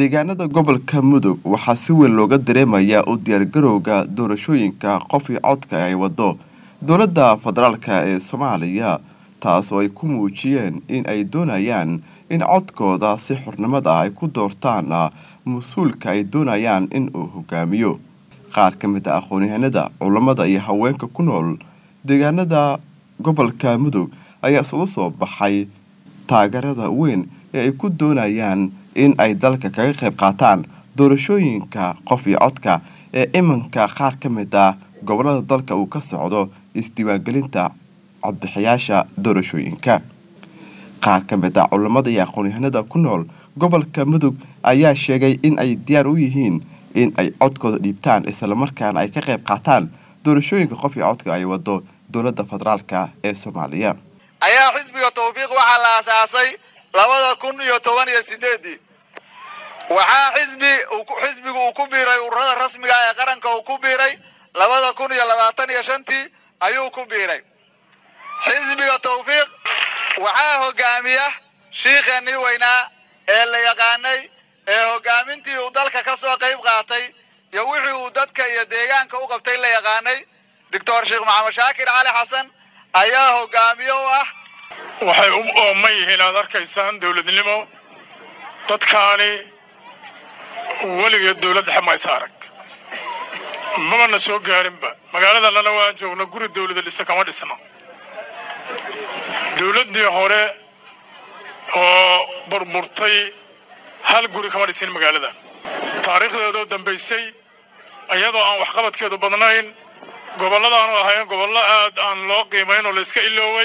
deegaanada gobolka mudug waxaa si weyn looga dareemayaa u diyaargarowga doorashooyinka qof iyo codka ay wado dowladda federaalka ee soomaaliya taas oo ay ku muujiyeen in ay doonayaan in codkooda si xornimad ah ay ku doortaan mas-uulka ay doonayaan in uu hogaamiyo qaar ka mid a aqoon-yahanada culammada iyo haweenka ku nool deegaanada gobolka mudug ayaa isugu soo baxay taageerada weyn ee ay ku doonayaan in ay dalka kaga qayb qaataan doorashooyinka qof iyo codka ee iminka qaar ka mid ah gobolada dalka uu ka socdo isdiiwaangelinta codbixiyaasha doorashooyinka qaar ka mid ah culammada iyo aqoon-yahanada ku nool gobolka mudug ayaa sheegay in ay diyaar u yihiin in ay codkooda dhiibtaan islamarkaana ay ka qayb qaataan doorashooyinka qof iyo codka ay wado dowladda federaalka ee soomaaliya ayaa xisbiga tawfiiq waxaa la aasaasay labada kun iyo toban iyo sideedii waxaa xisbi xisbigu uu ku biiray ururada rasmiga ee qaranka uu ku biiray labada kun iyo labaatan iyo shantii ayuu ku biiray xisbiga tawfiiq waxaa hogaamiya shiikheenii weynaa ee la yaqaanay ee hogaamintii uu dalka ka soo qayb qaatay iyo wixii uu dadka iyo deegaanka u qabtay la yaqaanay doctor sheekh maxamed shaakir cali xasan ayaa hogaamiye u ah waxay u ooman yihiin aad arkaysaan dowladnimo dadkaani weligeed dowlad dhexe maysa arag mamana soo gaarinba magaaladannana waan joogno guri dowlada dhisa kama dhisno dowladdii hore oo burburtay hal guri kama dhisin magaalada taariikhdeedoo dambaysay iyadoo aan waxqabadkeedu badnayn gobolladaanu ahayn gobollo aad aan loo qiimayn oo layska ilooway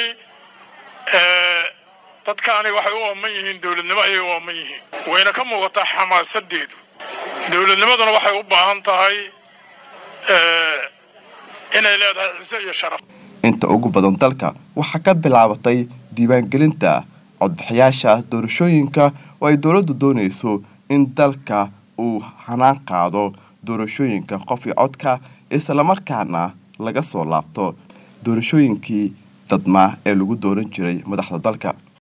dadkaani waxay u ooman yihiin dowladnimo ayay u ooman yihiin wayna ka muuqataa xamaasadeedu dowladnimaduna waxay u baahan tahay inay leedahay ciise iyo sharaf inta ugu badan dalka waxaa ka bilaabatay diiwaangelinta codbixiyaasha doorashooyinka oo ay dowladdu doonayso in dalka uu hanaan qaado doorashooyinka qof iyo codka islamarkaana laga soo laabto doorashooyinkii dadmaa ee lagu dooran jiray madaxda dalka